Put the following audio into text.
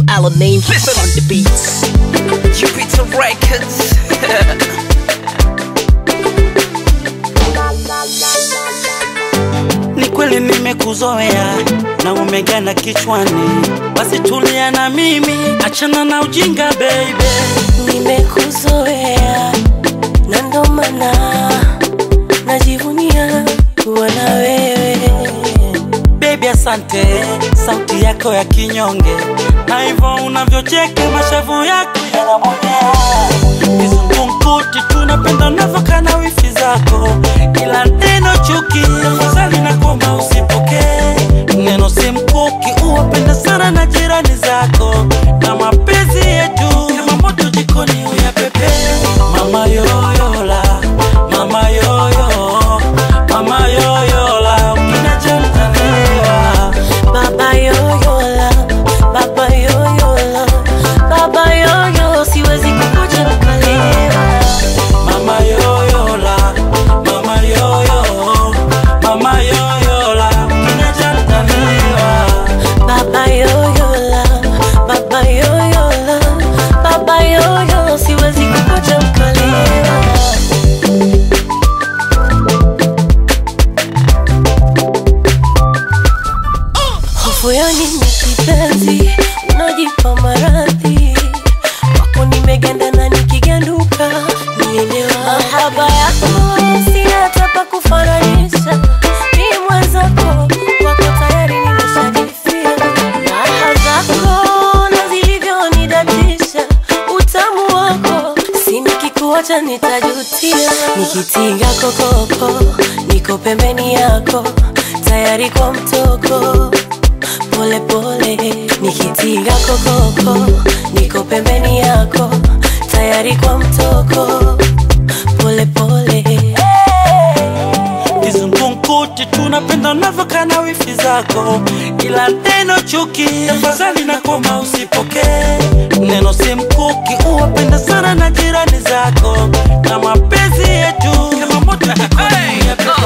Alanine on the beats. Jupiter Records. Ni kweli nimekuzoea na umegana kichwani, basi tulia na mimi, achana na ujinga baby. nimekuzoea na ndo maana najivunia kuwa na wewe Baby asante, sauti yako ya kinyonge na hivyo unavyocheka mashavu yako yanamwonyea kizungumkuti, tunapenda unavyokana wifi zako, ila neno chuki afadhali na koma usipokee. Neno si mkuki, uwapenda sana na jirani zako, na mapenzi yetu kama moto jikoni uyapepe. Mama yoyola, mama yoyo, mama yoyola, ukinacha mtaniwa baba yoyola baba yoyola baba yoyo siwezi kukuja ukalewa Mama yoyola, mama yoyo, mama yoyola, kinacha mtaniwa. baba yoyola baba yoyola baba yoyo siwezi kukuja ukalewa hofu ya nini kipenzi unajipa maradhi wako nimeganda na nikiganduka nielewa mahaba yako sina tapa kufananisha mi mwenzako wako tayari nimeshajifia raha zako na zilivyonidatisha utamu wako si nikikuacha nitajutia nikitinga kokoko niko pembeni yako tayari kwa mtoko pole pole nikitinga kokoko niko pembeni yako tayari kwa mtoko pole pole Kizungumkuti tunapenda unavyokana wifi zako, ila neno chuki tafadhali na koma usipokee. Neno si mkuki, uwapenda sana na jirani zako, na mapenzi yetu kama moto jikoni ya pepe.